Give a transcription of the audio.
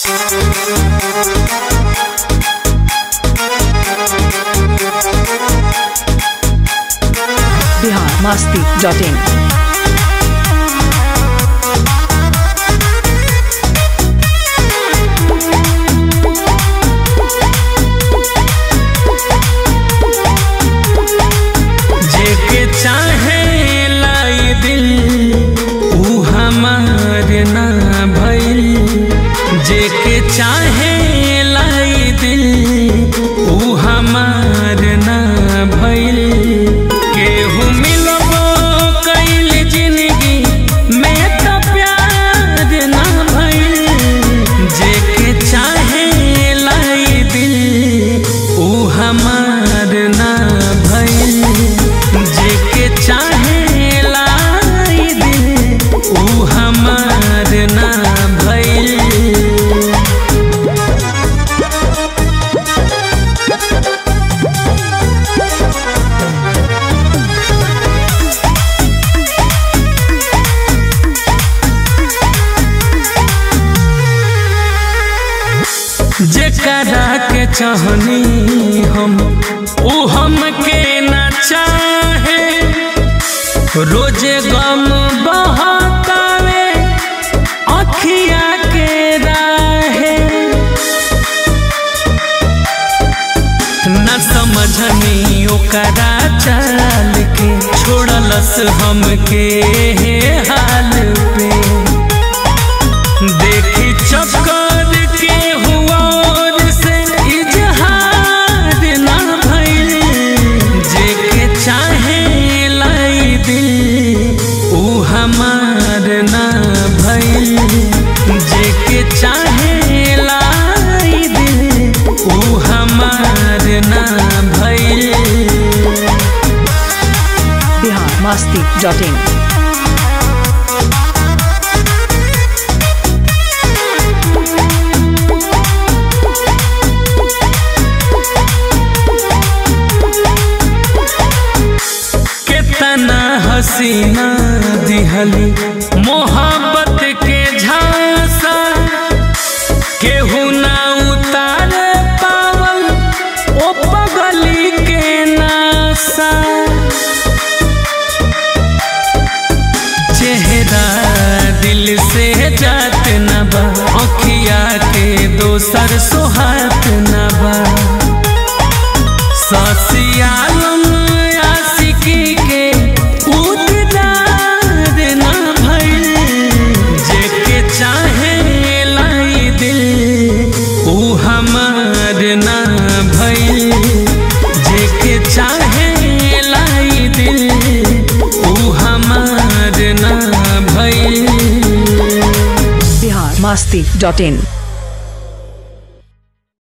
Bihar Masti dot in जेके चाहे लाई दिल ऊ हमार ना भइल जेके चाहे लाई दिल ऊ हमार ना भइल केहू मिलबो कइल जिंदगी में तो प्यार ना भइल जेके चाहे लाई दिल ऊ हमार ना भइल जेके चाहे लाई दिल ऊ हमार ना भइल जेकरा के चाहनी हम ऊ हमके न चाहे रोजे गम बहकावे अखिया के राहे न समझनी ओकरा चाल के छोड़लस हमके हे हाल पे देखी चक्कर के हुआ से इजहार ना भइल जेके चाहे लाई दिल ऊ हमार ना भइल जेके चाहे लाई दिल ऊ हमार ना भइल बिहार मस्ती डॉट इन कितना हसीना दिहली मोहब्बत के झांसा केहू ना उतार पावल ओ पगली के नासा चेहरा दिल से जात न बा अखिया के दोसर सोहात न बा ससियालम आशिकी के उतदार ना भइल जेके चाहे लाई दिल ऊ हमार ना भइल जेके चाहे लाई दिल ऊ हमार ना भइल बिहार मस्ती डॉट इन